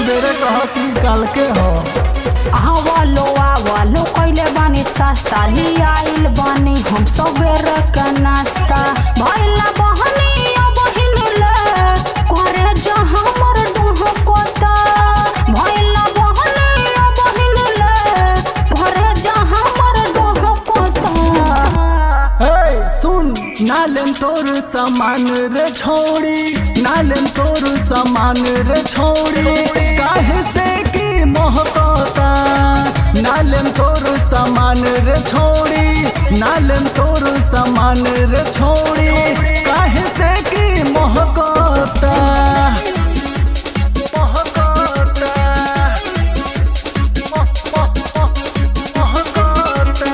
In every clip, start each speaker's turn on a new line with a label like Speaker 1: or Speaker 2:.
Speaker 1: सुबेरे कहती काल के हो
Speaker 2: आवलो आवलो कइले बानी सस्ता ली आइल बानी हम सवेरे के नाश्ता भइला बहनी अब हिलले करे जा हमर दोह कोता भइला बहनी अब हिलले करे जा हमर दोह कोता
Speaker 1: हे सुन नालेम तोर सामान रे छोड़ी नालेम तोर सामान रे छोड़ी काहे से की मोहकता नालेम तोर सामान रे छोड़ी नालेम तोर सामान रे छोड़ी काहे से की मोहकता मोहकता मोह मोह मोह मोहकता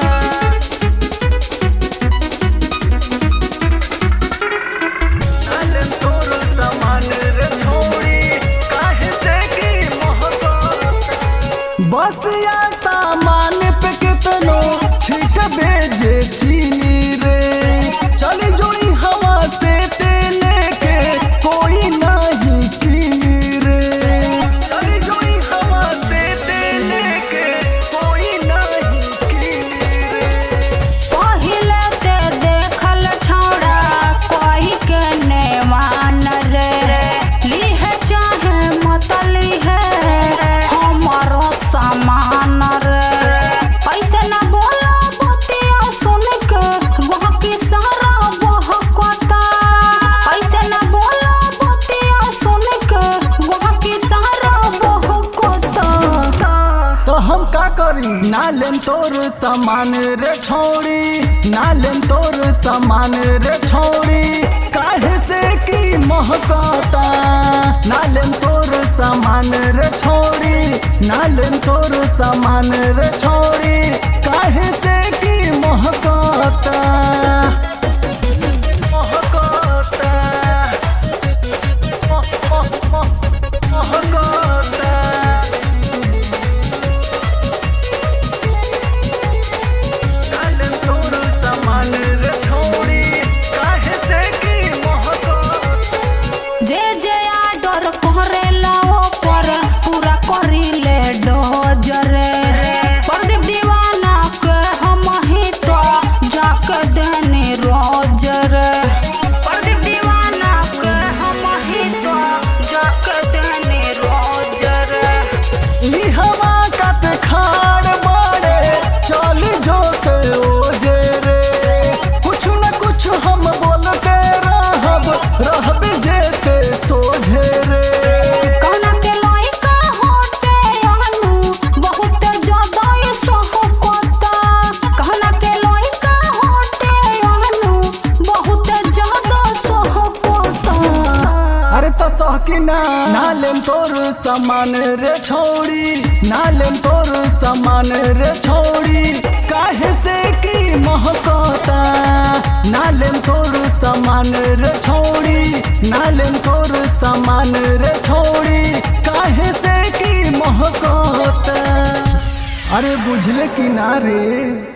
Speaker 1: नालन तोर सामान रे छोड़ी काहे से की मोहब्बत बस या सामान पे कितनो छिट बेजे चीनी रे चली जोड़ी हवा से तेले के कोई नहीं कीनी रे चली जोड़ी हवा से तेले के कोई नहीं कीनी रे
Speaker 2: पहिले ते देखल छौड़ा कही के ने मान रे लिहे चाहे मत लिहे हमारो सामान रे ऐसे न बोलो बतिया सुन के वह की सारा बहकता ऐसे न बोलो बतिया सुन के वह की सारा बहकता
Speaker 1: तो हम का करी नालेम तोर सामान रे छोड़ी नालेम तोर सामान रे छोड़ी काहे से की महकता नालेम तोर सामान रे छोड़ी नालेम तोर सामान रे छोड़ी काहे से की महकता महकता मह मह मह महकता नालन तोर सामान रे छोड़ी काहे से की मोहब्बत
Speaker 2: जे जे आडर करेला ओपर पूरा करिले डोजरे प्रदीप दीवाना के हम ही तो जाके देने रोज रे प्रदीप दीवाना के हम ही तो जाके देने रोज रे
Speaker 1: ई हवा कत खाड़ बाड़े चल जो के ओजे रे कुछ न कुछ हम बोलते रहब रहब जेते सोझे रे
Speaker 2: कहना के लइका होते आनु बहुत ज्यादा ये सोहकता कहना के लइका होते आनु बहुत ज्यादा सोहकता
Speaker 1: अरे तो सहकिना नालेम तोर सामान रे छोड़ी नालेम तोर सामान रे छोड़ी काहे से की महकता नालेम तोर सामान रे छोड़ी नालेम तोर सामान रे छोड़ी काहे से की महकता अरे बुझले कि ना रे